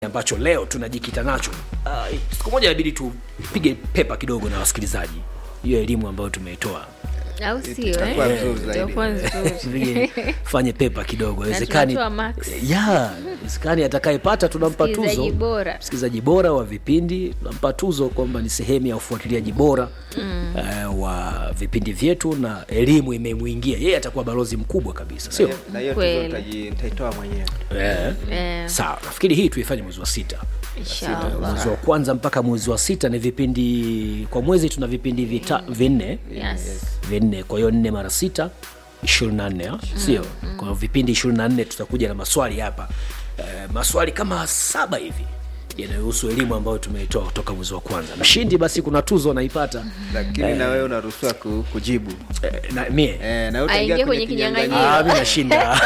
ambacho leo tunajikita nacho uh, siku moja inabidi tupige pepa kidogo na wasikilizaji hiyo elimu ambayo tumeitoa au sio Itakuwa eh? vizuri zaidi. Itakuwa nzuri. Tupige- fanye pepa kidogo Na wezekani tunatoa max. ya wezekani atakayepata tunampa Msikilizaji tuzo bora. msikilizaji bora wa vipindi tunampa tuzo kwamba ni sehemu ya ufuatiliaji bora mm. uh, wa vipindi vyetu na elimu imemwingia yeye atakuwa balozi mkubwa kabisa sio na hiyo Kweli. tuzo nitaji- nitaitoa mwenyewe eh. Eh, sawa nafikiri hii tuifanye mwezi wa sita inshallah. mwezi wa kwanza mpaka mwezi wa sita ni vipindi kwa mwezi tuna vipindi vita, vinne Yes. vinne kwa hiyo nne mara sita ishirini na nne sio kwa hiyo vipindi ishirini na nne tutakuja na maswali hapa eh, maswali kama saba hivi yanayohusu elimu ambayo tumeitoa kutoka mwezi wa kwanza mshindi basi kuna tuzo anaipata lakini na wewe unaruhusiwa ku, kujibu eh, na mie eh, na wewe Aingie utaingia kwenye kwenye kinyang'anyiro. kinyang'anyiro Ah, mi nashinda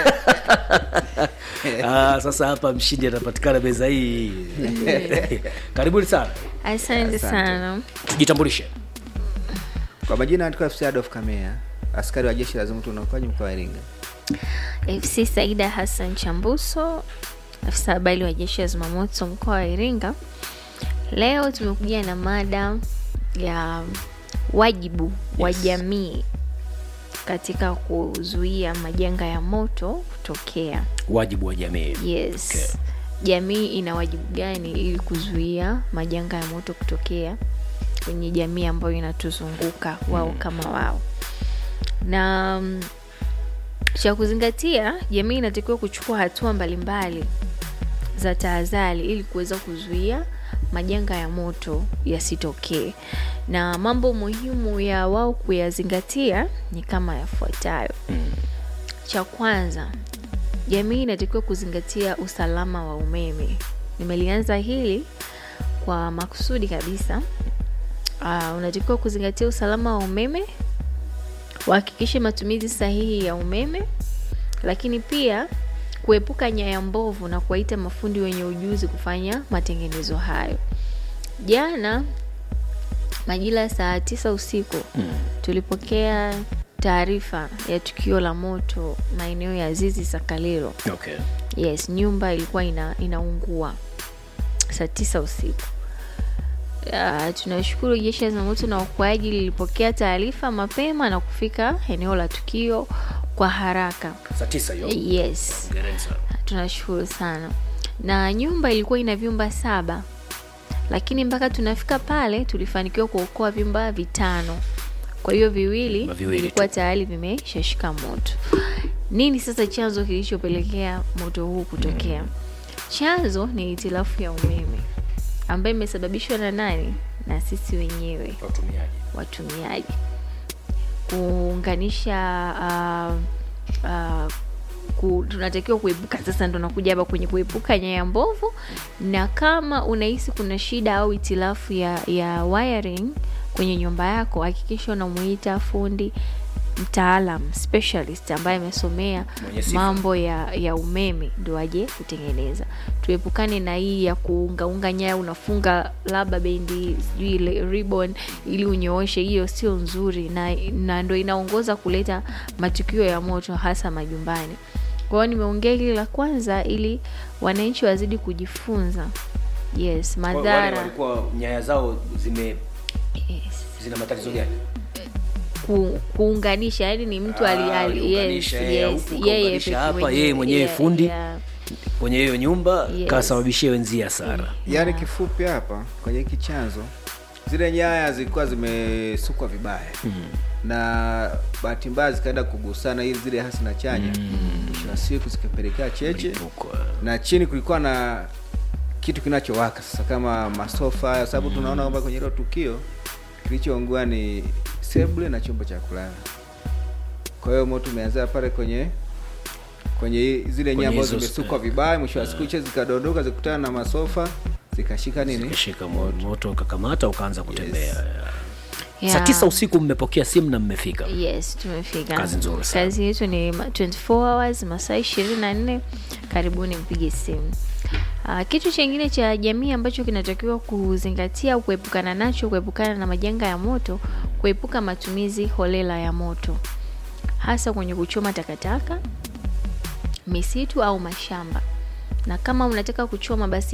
ah, sasa hapa mshindi atapatikana meza hii karibuni sana asante sana tujitambulishe kwa majina andikwa FC Adolf Kamea askari wa jeshi la zimamoto na uokoaji mkoa wa Iringa fc saida hassan chambuso afisa habari wa jeshi la zimamoto mkoa wa iringa leo tumekuja na mada ya wajibu wa Yes. jamii katika kuzuia majanga ya moto kutokea wajibu wa jamii yes Okay. jamii ina wajibu gani ili kuzuia majanga ya moto kutokea kwenye jamii ambayo inatuzunguka wao kama wao na mm, cha kuzingatia jamii inatakiwa kuchukua hatua mbalimbali za tahadhari ili kuweza kuzuia majanga ya moto yasitokee na mambo muhimu ya wao kuyazingatia ni kama yafuatayo cha kwanza jamii inatakiwa kuzingatia usalama wa umeme nimelianza hili kwa makusudi kabisa uh, unatakiwa kuzingatia usalama wa umeme wahakikishe matumizi sahihi ya umeme lakini pia kuepuka nyaya mbovu na kuwaita mafundi wenye ujuzi kufanya matengenezo hayo jana majira ya saa tisa usiku mm. tulipokea taarifa ya tukio la moto maeneo ya zizi sakalilo okay. yes nyumba ilikuwa ina, inaungua saa tisa usiku Uh, tunashukuru jeshi la zimamoto na uokoaji lilipokea taarifa mapema na kufika eneo la tukio kwa haraka saa tisa hiyo yes Hongereni sana. tunashukuru sana na nyumba ilikuwa ina vyumba saba lakini mpaka tunafika pale tulifanikiwa kuokoa vyumba vitano kwa hiyo viwili Vyumba viwili vilikuwa tu. tayari vimeshashika moto nini sasa chanzo kilichopelekea moto huu kutokea chanzo ni hitilafu ya umeme ambayo imesababishwa na nani na sisi wenyewe watumiaji watumiaji kuunganisha uh, uh, ku, tunatakiwa kuepuka sasa ndo nakuja hapa kwenye kuepuka nyaya mbovu na kama unahisi kuna shida au itilafu ya, ya wiring kwenye nyumba yako hakikisha unamuita fundi mtaalam specialist ambaye amesomea Mwenye sifa. mambo ya, ya umeme ndo aje kutengeneza tuepukane na hii ya kuungaunga nyaya unafunga labda bendi sijui ile ribbon ili unyooshe hiyo sio nzuri na, na ndo inaongoza kuleta matukio ya moto hasa majumbani kwa hiyo nimeongea hili la kwanza ili wananchi wazidi kujifunza yes Wa- wale madhara walikuwa nyaya zao zime yes. zina matatizo gani ku, kuunganisha yani ni mtu Ah, ali, ali, yes, aliunganisha yeye yes, huku, yeye kaunganisha peke hapa, mwenyewe, yeye mwenyewe yeah, fundi. yeah. kwenye hiyo nyumba Yes. kasababishia wenzie hasara yaani kifupi hapa kwenye hiki chanzo zile nyaya zilikuwa zimesukwa vibaya mm. na bahati mbaya zikaenda kugusana ili zile hasi na chanya mwisho wa siku zikapelekea cheche Mlipuko. na chini kulikuwa na kitu kinachowaka sasa kama masofa kwa sababu tunaona kwamba kwenye hilo tukio kilichoungua ni sebule na chumba cha kulala kwa hiyo moto umeanzia pale kwenye kwenye hii- zile nyaya ambazo hizo- zimesukwa vibaya mwisho wa siku hicho zikadondoka zikutana na masofa zikashika nini kashika moto ukakamata ukaanza kutembea Yeah. saa tisa usiku mmepokea simu na mmefika yes tumefika Kazi nzuri sana. kazi yetu ni ma- 24 hours masaa ishirini na nne karibuni mpige simu Uh, kitu chengine cha jamii ambacho kinatakiwa kuzingatia au kuepukana nacho kuepukana na majanga ya moto kuepuka matumizi holela ya moto hasa kwenye kuchoma takataka misitu au mashamba na kama unataka kuchoma basi